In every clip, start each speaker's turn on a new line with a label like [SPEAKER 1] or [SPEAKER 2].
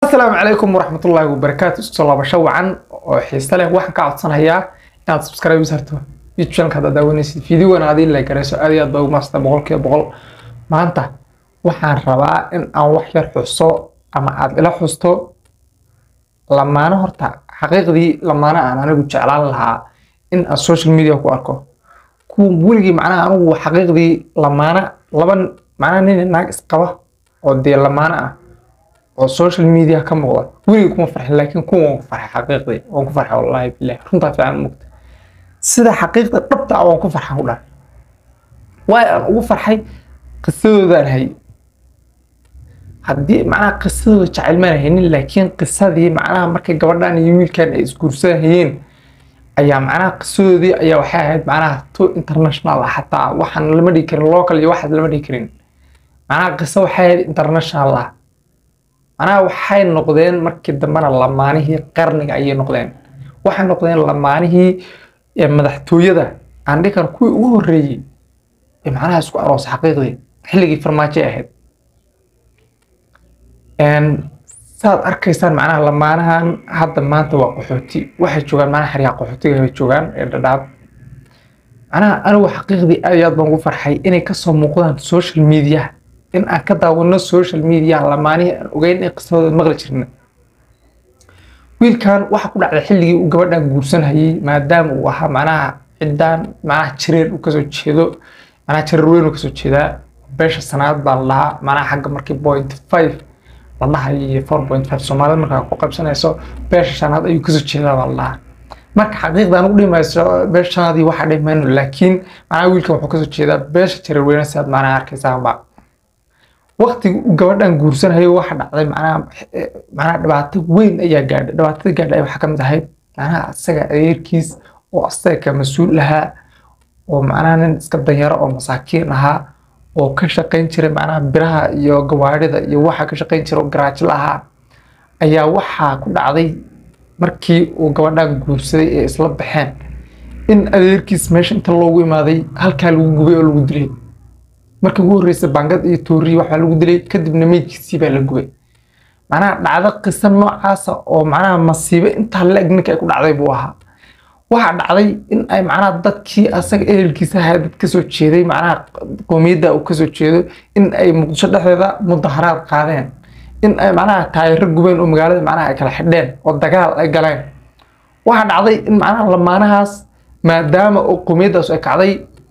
[SPEAKER 1] asalaamu calaykum waraxmatullaahi wabarakaatu isku soo laabasho wacan oo xiise leh waxaan ka codsanayaa inaad subscribe u sarto youtube channelka haddaad daawanaysid fiidiyowan aad ii like garayso aad iyo aad baa ugu maasta boqolkiiba boqol maanta waxaan rabaa in aan wax yar xuso ama aad ila xusto lamaano horta xaqiiqdii lamaano aan anigu jeclaan lahaa in aan social media ku arko kuwa weligii macnaha anigu xaqiiqdii lamaano laba macnaha nin naag isqaba oo dee lamaano ah oo social media ka muuqda weligii kuma farxin laakiin kuwa waan ku farxay xaqiiqdii waan ku farxay wallaahi bilahi runtaa fiican mugta sida xaqiiqda dhabta ah waan ku farxan ku dhahay waayo aan ugu farxay qisadoodaan hay haddii macnaha qisadooda jacayl maan haynin laakiin qisadii macnaha markay gabadhan iyo wiilkan ay isguursanayeen ayaa macnaha qisadoodii ayaa waxay ahayd macnaha to international ah xataa waxaan lama dhigi karin local iyo waxaas lama dhigi karin macnaha qiso waxay ahayd international ah macnaha waxay noqdeen markii dambena lamaanihii qarniga ayay noqdeen waxay noqdeen lamaanihii madaxtooyada aan dhihi karo kuwii ugu horreeyey ee macnaha isku aroos xaqiiqdii xilligii farmaajo ahayd saad arkaysaan macnaha lamaanahan hadda maanta waa qaxooti waxay joogaan macnaha xeryaha qaxootiga ay joogaan ee dhadhaab macnaha anigu xaqiiqdii aad iyo aad baan ugu farxay inay kasoo muuqdaan social media in aan ka daawano social media lamaanihii aan ogeyn in qisadooda maqli jirna wiilkan waxa ku dhacday xilligii uu gabadhan guursanayay maadaama uu ahaa macnaha ciddaan macnaha jareer uu kasoo jeedo macnaha jareer weyn uu kasoo jeedaa beesha sanaad baa la dhahaa macnaha xagga markii point five la dhahayo four point five soomaalida markaa ku qaybsanayso beesha shanaad ayuu kasoo jeedaa baa la dhahaa marka xaqiiqdan ugu dhimayso beesha shanaadii waxaa dhimayno laakiin macnaha wiilkan wuxuu kasoo jeedaa beesha jareer weyne sidaad macnaha arkaysaanba waqtiga uu gabadhan guursanayo waxa dhacday macnaha macnaha dhibaato weyn ayaa gaadhay dhibaatada gaadhay waxaa ka mid ahayd macnaha asaga adeerkiis oo asaga ka mas-uul ahaa oo macnaha nin iska danyaro oo masaakiin ahaa oo ka shaqayn jiray macnaha biraha iyo gawaarida iyo waxa ka shaqayn jiray oo garaajla ahaa ayaa waxaa ku dhacday markii uu gabadhan guursaday ee isla baxeen in adeerkiis meesha inta loogu imaaday halkaa lagu gubay oo lagu dilay markii ugu horreysay bangad iyo tooriyi waxaa lagu dilay kadibna meydkiisii baa la gubay macnaha dhacdo qiso noocaasa oo macnaha masiibo intaa la-eg ninka ay ku dhacday buu ahaa waxaa dhacday in ay macnaha dadkii asaga ehelkiisa ahaa dad kasoo jeeday macnaha qoomiyadda uu kasoo jeedo in ay muqdisho dhexdeeda mudaharaad qaadeen in ay macnaha taayiro gubeen oo magaalada macnaha ay kala xidheen oo dagaal ay galeen waxaa dhacday in macnaha lamaanahaas maadaama oo qoomiyaddaas ay kacday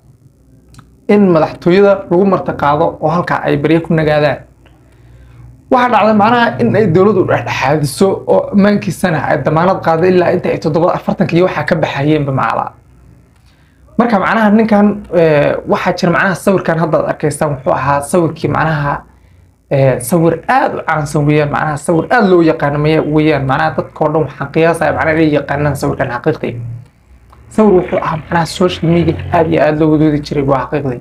[SPEAKER 1] in madaxtooyada lagu martiqaado oo halkaa ay barye ku nagaadaan waxaa dhacday macnaha in ay dowladdu dhexdhexaadiso oo ammaankiisana ay damaanad qaado ilaa inta ay toddoba afartanka iyo waxaa ka baxayeenba macala marka macnaha ninkan waxaa jira macnaha sawirkan haddaad arkaysaan wuxuu ahaa sawirkii macnaha sawir aad u caansan weeyaan macnaha sawir aad loo yaqaano maya weeyaan macnaha dadkao dhan waxaan qiyaasaya macnaha inay yaqaanaan sawirkan xaqiiqii sawir wuxuu ahaa macnaha social media aad iyo aad loo wadoodi jiray waa xaqiiqdii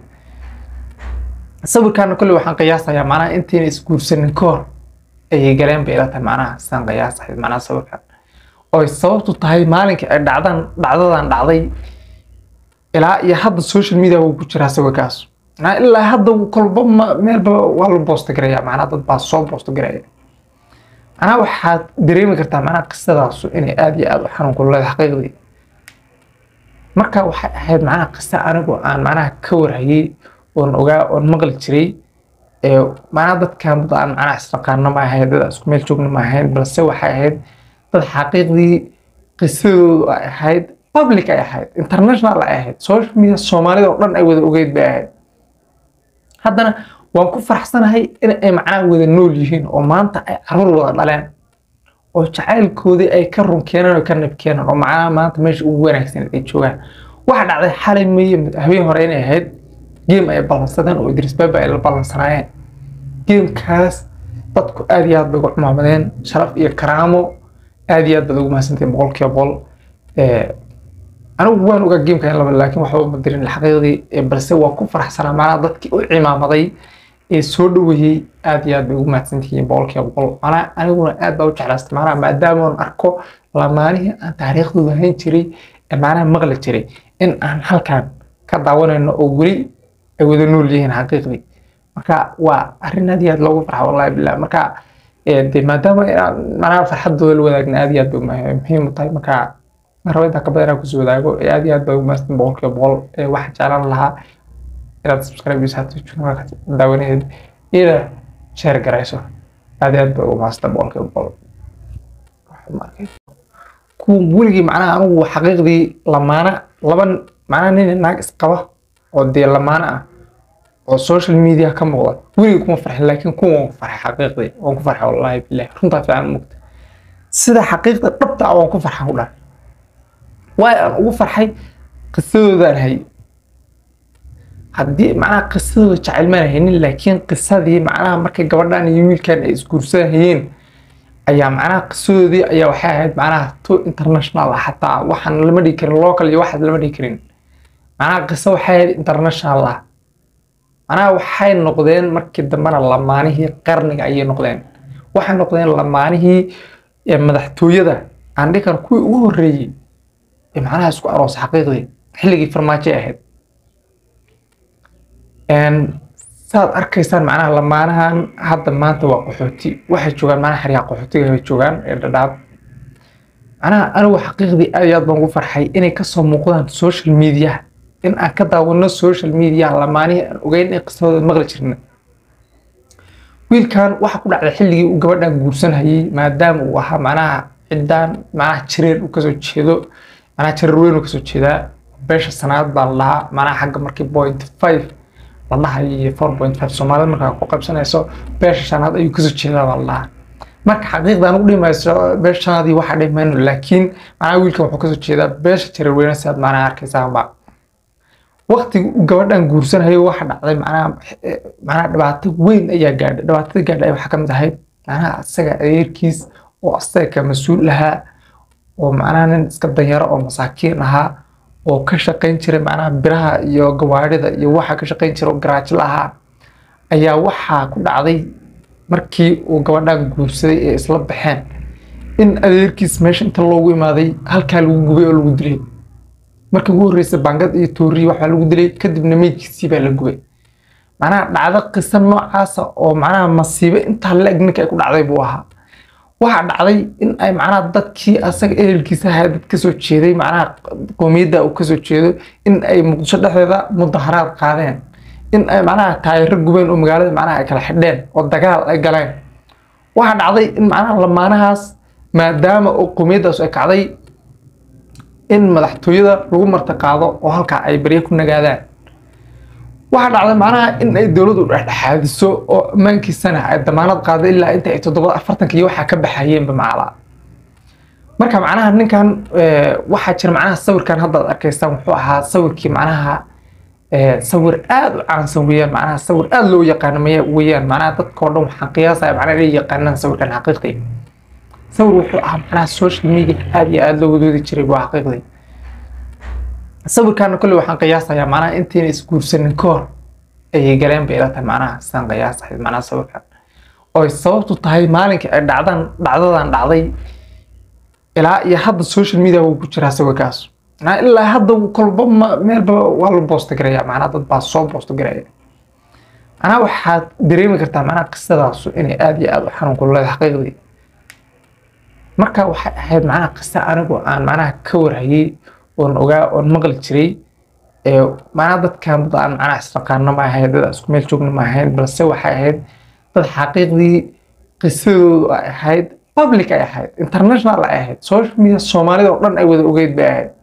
[SPEAKER 1] sawirkaana kolley waxaan qiyaasayaa macnaha intayna isguursanin ka hor ayay galeen bay ila tahay macnaha sidaan qiyaasahay macnaha sawirkan oo sababtu tahay maalinkii ay dhacdan dhacdadan dhacday ilaa iyo hadda social media wuu ku jiraa sawirkaas macnaha ilaa hadda kolba meelba waa la boosta garaya macnaha dad baa soo boosta garaya macnaha waxaad dareemi kartaa macnaha qisadaasu inay aad iyo aad u xanuun ku leedahay xaqiiqdii marka waxay ahayd macnaha qiso anigu aan macnaha ka warhayay oon ogaa oon maqli jiray macnaha dadkan dad aan macnaha isnaqaano ma ahayn dad isku meel joogno ma ahayn balse waxay ahayd dad xaqiiqdii qisadoodu ay ahayd public ay ahayd international ay ahayd social media soomaalida oo dhan ay wada ogeyd bay ahayd haddana waan ku faraxsanahay in ay macnaha wada nool yihiin oo maanta ay caruur wada dhaleen oo jacaylkoodii ay ka run keeneen oo ka nab keeneen oo macnaha maanta meesha ugu wanaagsan ay joogaan waxaa dhacday xalay meye habeen hore inay ahayd geem ay ballansadeen oo idris baba ay la ballansanaayeen geemkaas dadku aad iyo aad bay ugu cumaamadeen sharaf iyo karaamo aad iyo aad baad ugu mahadsantahin boqolkiiba boqol anigu waan ogaa geemka in laba laakiin waxba ma dirin xaqiiqdii balse waa ku faraxsanaa macnaha dadkii u cimaamaday ee soo dhaweeyey aad iyo aad bay ugu mahadsantihiin boqolkiiba boqol macnaha aniguna aad baa u jeclaastay macnaha maadaama aan arko lamaanihii aan taariikhdooda hayn jiray ee macnaha maqli jiray in aan halkan ka daawanayno oo weli ay wada nool yihiin xaqiiqdii marka waa arrin aad iyo aad loogu farxa wallahi billah marka de maadaama inaan macnaha farxadooda la wadaagna aad iyo aad bay muhiim u tahay marka rabo intaa ka badan inaan kusoo wadaago aad iyo aad baa umaastan boqolkiiba boqol waxaa jeclaan lahaa inaad subscribe iyo saato channelka daawanaheed ina share garayso aad iyo aad baa umaastan boqolkiiba boqol kuwa weligii macnaha anigu xaqiiqdii lamaana laba macnaha nin naag isqaba oo dee lamaana ah oo social media ka muuqda weligii kuma farxin laakiin kuwa waan ku farxay xaqiiqdii waan ku farxay wallaahi billahi runtaa fiican mugta sida xaqiiqda dhabta ah waan ku farxay ku dhahay waayo aan ugu farxay qisadoodaan hay haddii macnaha qisadooda jacayl maan haynin laakiin qisadii macnaha markay gabadhan iyo wiilkan ay isguursanayeen ayaa macnaha qisadoodii ayaa waxay ahayd macnaha to international ah xataa waxaan lama dhigi karin local iyo waxaas lama dhigi karin macnaha qiso waxay ahayd international ah macnaha waxay noqdeen markii dambena lamaanihii qarniga ayay noqdeen waxay noqdeen lamaanihii madaxtooyada aan dhihi karo kuwii ugu horreeyey ee macnaha isku aroos xaqiiqdii xilligii farmaajay ahayd saad arkaysaan macnaha lamaanahan hadda maanta waa qaxooti waxay joogaan macnaha xeryaha qaxootiga bay joogaan ee dhadhaab macnaha anigu xaqiiqdii aad iyo aad baan ugu farxay inay kasoo muuqdaan social media in aan ka daawano social media lamaanihii aan ogeyn in qisadooda maqli jirna wiilkan waxa ku dhacday xilligii uu gabadhan guursanayay maadaama uu ahaa macnaha ciddaan macnaha jareer uu kasoo jeedo macnaha jareer weyn uu kasoo jeedaa beesha sanaad baa la dhahaa macnaha xagga markii point five la dhahayo four point five soomaalida markaa ku qabsanayso beesha shanaad ayuu kasoo jeedaa baa la dhahaa marka xaqiiqdan ugu dhimayso beesha shanaadii waxa dhimayno laakiin macnaha wiilkan wuxuu kasoo jeedaa beesha jareer weyne sidaad macnaha arkaysaanba waqtiga uu gabadhan guursanayo waxa dhacday macnaha macnaha dhibaato weyn ayaa gaadhay dhibaatada gaadhay waxaa ka mid ahayd macnaha asaga adeerkiis oo asaga ka mas-uul ahaa oo macnaha nin iska danyaro oo masaakiin ahaa oo ka shaqayn jiray macnaha biraha iyo gawaarida iyo waxa ka shaqayn jiray oo garaajla ahaa ayaa waxaa ku dhacday markii uu gabadhan guursaday ee isla baxeen in adeerkiis meesha inta loogu imaaday halkaa lagu gubay oo lagu dilay markii ugu horreysay bangad iyo tooriyi waxbaa lagu dilay kadibna meydkiisii baa la gubay macnaha dhacdo qiso noocaasa oo macnaha masiibo intaa la-eg ninka ay ku dhacday buu ahaa waxaa dhacday in ay macnaha dadkii asaga ehelkiisa ahaa dad kasoo jeeday macnaha qoomiyadda uu kasoo jeedo in ay muqdisho dhexdeeda mudaharaad qaadeen in ay macnaha taayiro gubeen oo magaalada macnaha ay kala xidheen oo dagaal ay galeen waxaa dhacday in macnaha lamaanahaas maadaama oo qoomiyaddaas ay kacday in madaxtooyada lagu martiqaado oo halkaa ay barye ku nagaadaan waxaa dhacday macnaha in ay dowladdu dhexdhexaadiso oo ammaankiisana ay damaanad qaado ilaa inta ay toddoba afartanka iyo waxaa ka baxayeenba macala marka macnaha ninkan waxaa jira macnaha sawirkan haddaad arkaysaan wuxuu ahaa sawirkii macnaha sawir aad u caansan weeyaan macnaha sawir aad loo yaqaano maya weeyaan macnaha dadkao dhan waxaan qiyaasaya macnaha inay yaqaanaan sawirkan xaqiiqdii sawir wuxuu ahaa macnaha social media aad iyo aad loo wadoodi jiray waa xaqiiqdii sawirkaana kolley waxaan qiyaasayaa macnaha intayna isguursanin ka hor ayay galeen bay ila tahay macnaha sidaan qiyaasahay macnaha sawirkan oo sababtu tahay maalinkii ay dhacdan dhacdadan dhacday ilaa iyo hadda social media wuu ku jiraa sawirkaas macnaha ilaa hadda kolba meelba waa la boosta garaya macnaha dad baa soo boosta garaya macnaha waxaad dareemi kartaa macnaha qisadaasu inay aad iyo aad u xanuun ku leedahay xaqiiqdii marka waxay ahayd macnaha qiso anigu aan macnaha ka warhayay oon ogaa oon maqli jiray macnaha dadkan dad aan macnaha isnaqaano ma ahayn dad isku meel joogno ma ahayn balse waxay ahayd dad xaqiiqdii qisadoodu ay ahayd public ay ahayd international ay ahayd social media soomaalida oo dhan ay wada ogeyd bay ahayd